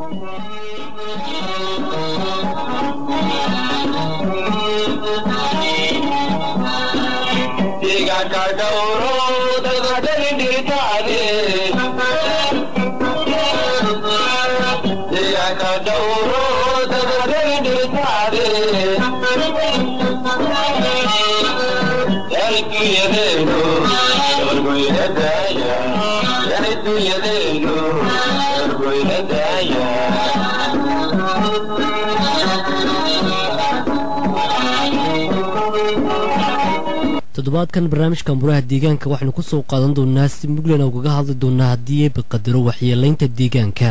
toddobaadkan barnaamijka muraha deegaanka waxaynu ku soo qaadan doonaa si muglan ugaga hadli doonaa haddii ay baqadaro waxyeelaynta deegaanka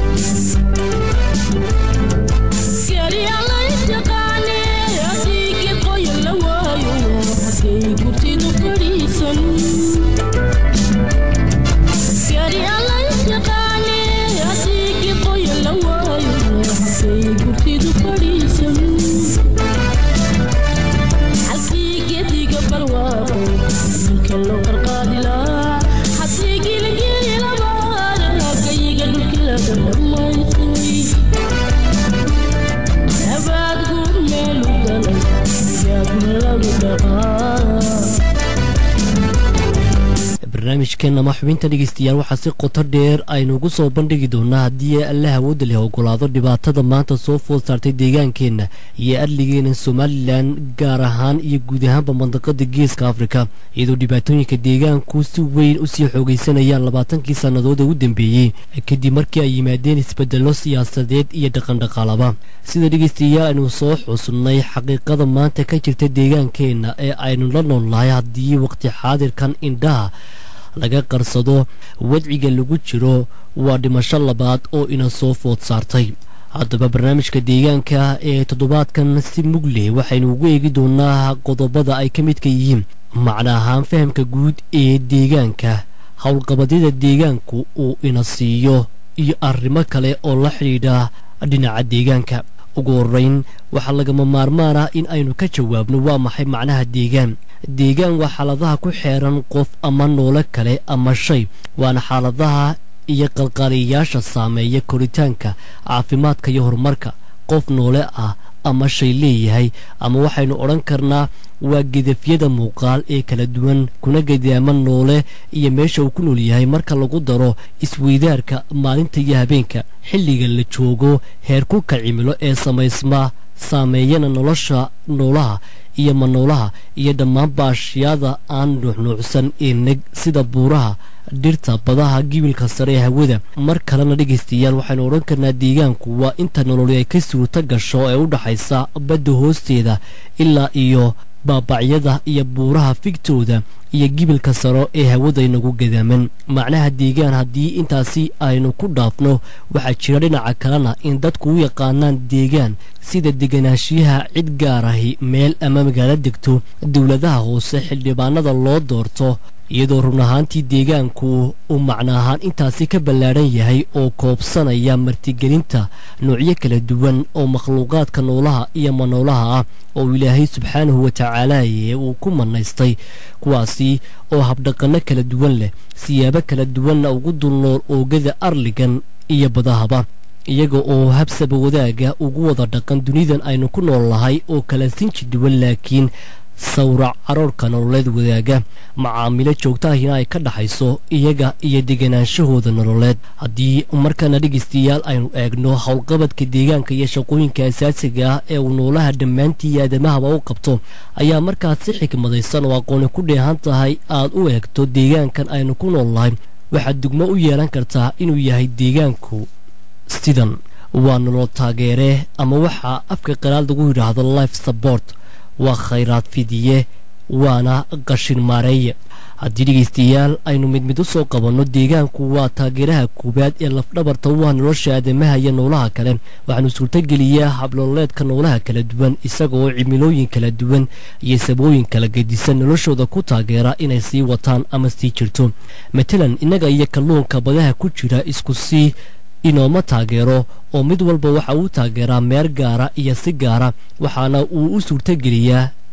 barnaamijkan ama xubinta dhegeystayaal waxaa si qoto dheer aynuugu soo bandhigi doonaa haddii alla hawooda leh ogolaado dhibaatada maanta soo food saartay deegaankeenna iyo adligeena somalilan gaar ahaan iyo guud ahaanba mandaqada geeska afrika iyadoo dhibaatooyinka deegaanku si weyn usii xoogaysanayaan labaatankii sannadood ee u dambeeyey kadib markii ay yimaadeen isbedelo siyaasadeed iyo dhaqandhaqaalaba sida dhegeystayaal aynu soo xusnay xaqiiqada maanta ka jirta deegaankeenna ee aynu la noolnahay haddii waqti xaadirkan indhaha laga qarsado wadciga lagu jiro waa dhimasho labaad oo ina soo food saartay haddaba barnaamijka deegaanka ee toddobaadkan si mug leh waxaynu ugu eegi doonaa qodobada ay ka midka yihiin macna ahaan fahamka guud ee deegaanka howlqabadyada deegaanku uu ina siiyo iyo arrimo kale oo la xidhiidha dhinaca deegaanka ugu horeyn waxaa lagama maarmaan ah in aynu ka jawaabno waa maxay macnaha deegaan deegaan waa xaaladaha ku xeeran qof ama noole kale ama shay waana xaaladaha iyo qalqaaliyayaasha saameeya koritaanka caafimaadka iyo horumarka qof noole ah ama shay leeyahay ama waxaynu odhan karnaa waa gedafyada muuqaal ee kala duwan kuna gadaama noole iyo meesha uu ku nool yahay marka lagu daro isweydaarka maalinta iyo habeenka xilliga la joogo heerkulka cimilo ee samaysma saameeyana nolosha noolaha iyo manoolaha iyo dhammaan baashiyada aan nuuxnuucsan ee neg sida buuraha dhirta badaha gibilka sare ee hawada mar kalena dhegaystayaal waxaynu odhan karnaa deegaanku waa inta nololi ay ka suurto gasho ee u dhaxaysa badda hoosteeda ilaa iyo baabacyada iyo buuraha figtooda iyo gibilka saro ee hawada inagu gadaaman macnaha deegaan haddii intaasi aynu ku dhaafno waxaa jira dhinaca kalena in dadku u yaqaanaan deegaan sida deganaanshiyaha cid gaar ahi meel ama magaalo degto dowladaha hoose xildhibaanada loo doorto iyadoo run ahaantii deegaanku uu macno ahaan intaasi ka ballaadhan yahay oo koobsanaya martigelinta noocyo kala duwan oo makhluuqaadka noolaha iyo manoolaha ah oo ilaahay subxaanahu watacaalaaye uu ku manaystay kuwaasi oo habdhaqanno kala duwan leh siyaabo kala duwanna ugu dulnool oogada arligan iyo badahaba iyaga oo habsaba wadaaga ugu wada dhaqan dunidan aynu ku nool nahay oo kala sinji duwan laakiin sawrac caroorka nololeed wadaaga macaamilo joogtaahina ay ka dhaxayso iyaga iyo deganaanshahooda nololeed haddii markana dhegaystayaal aynu eegno howlqabadka deegaanka iyo shaqooyinka asaasiga ah ee uu noolaha dhammaantii iyo aadamahaba u qabto ayaa markaas si xikmadaysan oo aqooni ku dheehan tahay aad u eegto deegaankan aynu ku nool nahay waxaad dugmo u yeelan kartaa inuu yahay deegaanku sidan waa nolol taageere ama waxaa afka qalaad lagu yidhaahdo life support waa khayraad fidiye waana qashin maareeye haddii dhegaystayaal aynu mid mid u soo qabanno deegaanku waa taageeraha koowaad ee lafdhabarta u ah nolosha aadamaha iyo noolaha kale waxaanu suurtogeliyaa habnololeedka noolaha kala duwan isaga oo cimilooyin kala duwan iyo sabooyin kala gedisan noloshooda ku taageera inay sii wataan ama sii jirto matalan innaga iyo kalluunka badaha ku jira isku sii inooma taageero oo mid walba waxa uu taageeraa meer gaara iyo si gaara waxaana uu u suurtogeliyaa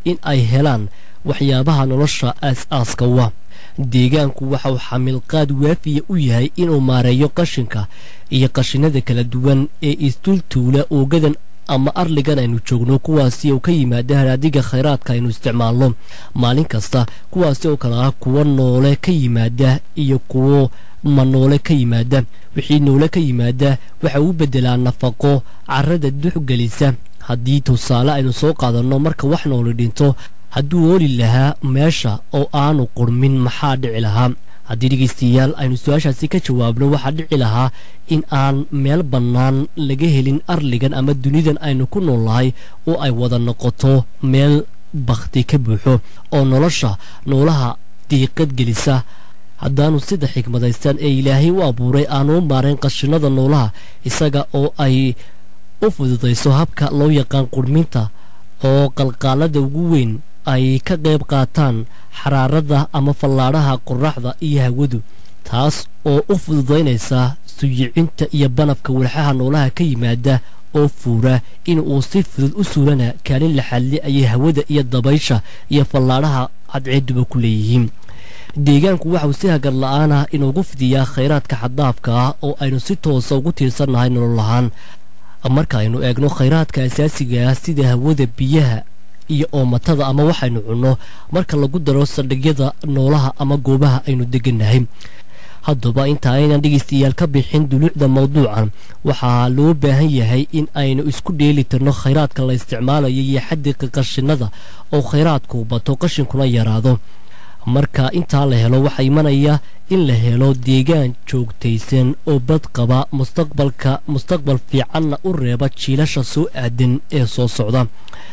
in ay helaan waxyaabaha nolosha aas-aaska wa deegaanku waxa uu xamilqaad waafiya u yahay inuu maareeyo qashinka iyo qashinada kala duwan ee isdultuula oogadan ama arligan aynu joogno kuwaasi oo ka yimaada haraadiga khayraadka aynu isticmaalno maalin kasta kuwaasi oo kale ah kuwo noole ka yimaada iyo kuwo ma noole ka yimaada wixii noole ka yimaada waxa uu beddelaa nafaqo carrada duxgelisa haddii tusaale aynu soo qaadanno marka wax nooli dhinto hadduu ooli lahaa meesha oo aanu qurmin maxaa dhici lahaa haddii dhegaystayaal aynu su-aashaasi ka jawaabno waxaa dhici lahaa in aan meel bannaan laga helin arligan ama dunidan aynu ku nool nahay oo ay wada noqoto meel bakhti ka buuxo oo nolosha noolaha diiqad gelisa haddaanu sida xigmadaysan ee ilaahay u abuuray aanu u maarayn qashinada noolaha isaga oo ay u fududayso habka loo yaqaan qurminta oo qalqaalada ugu weyn ay ka qayb qaataan xaraarada ama fallaadhaha qoraxda iyo hawadu taas oo u fududaynaysa suyicinta iyo banafka walxaha noolaha ka yimaada oo fuura in uu si fudud u suulana kaalin la xalli ayay hawada iyo dabaysha iyo fallaadhaha cadceeduba ku leeyihiin deegaanku waxauu si hagar la-aanah inuugu fidiyaa khayraadka xaddaafka ah oo aynu si toosa ugu tiirsannahay nolol lahaan marka aynu eegno khayraadka asaasiga ah sida hawada biyaha iyo oomatada ama waxaynu cunno marka lagu daro saldhigyada noolaha ama goobaha aynu degannahay haddaba inta aynan dhegaystayaal ka bixin duluucda mawduucan waxaa loo baahan yahay in aynu isku dheeli tirno khayraadka la isticmaalayo iyo xadiqa qashinada oo khayraadku bato qashinkuna yaraado marka intaa la helo waxaa imanaya in la helo deegaan joogtaysan oo bad qaba mustaqbalka mustaqbal fiicanna u reeba jiilasha soo aadan ee soo socda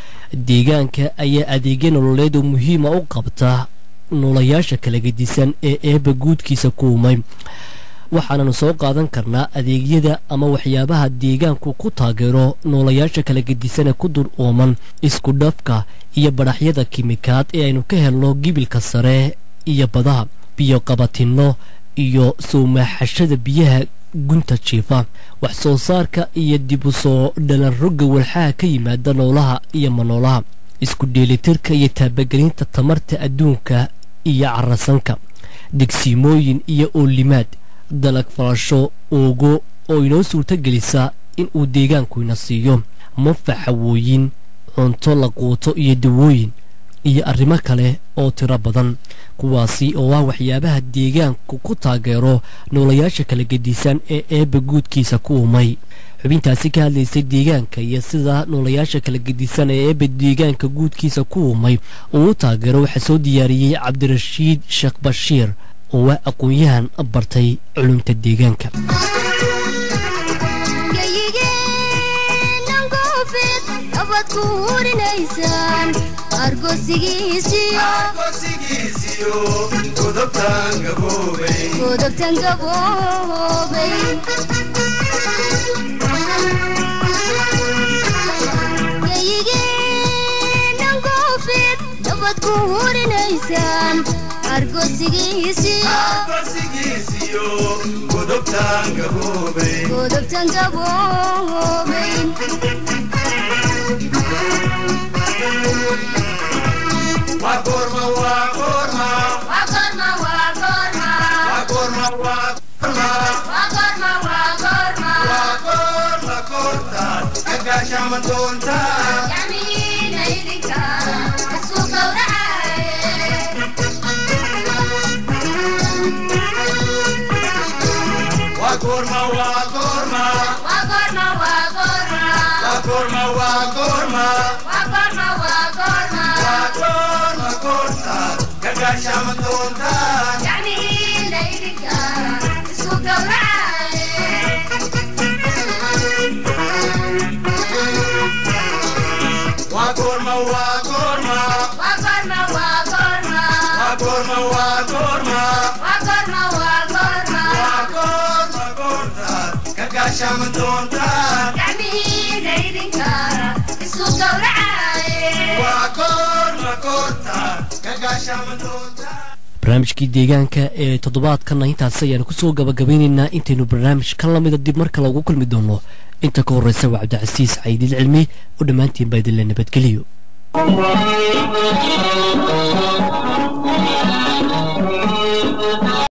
deegaanka ayaa adeegya nololeed oo muhiima u qabta noolayaasha kala gedisan ee eebba guudkiisa ku umay waxaananu soo qaadan karnaa adeegyada ama waxyaabaha deegaanku ku taageero noolayaasha kala gedisanee ku dur ooman isku dhafka iyo badhaxyada kimikaad ee aynu ka helno gibilka sare iyo badaha biyo qabatinno iyo soomaaxashada biyaha gunta jiifa wax soo saarka iyo dib u soo dhalan rogga walxaha ka yimaada noolaha iyo manoolaha isku dheelitirka iyo taabagelinta tamarta adduunka iyo carasanka degsiimooyin iyo oolimaad dalag falasho oogo oo inoo suurtogelisa in uu deegaanku ina siiyo manfaxawooyin cunto la quuto iyo dawooyin iyo arrimo kale oo tiro badan kuwaasi oo ah waxyaabaha deegaanku ku taageero noolayaasha kala gedisan ee eebba guudkiisa ku umay xubintaasi ka hadlaysay deegaanka iyo sida noolayaasha kala gedisan ee eebba deegaanka guudkiisa ku umay uu u taageero waxaa soo diyaariyey cabdirashiid sheekh bashiir oo ah aqoon-yahan bartay culumta deegaanka barnaamijkii deegaanka ee toddobaadkanna intaasi ayaanu kusoo gabagabaynaynaa intaynu barnaamij ka lamida dib mar kale ugu kulmi doono inta ka horreysa waa cabdicasiis caydiil cilmi oo dhammaantiin baa idinla nabadgeliyo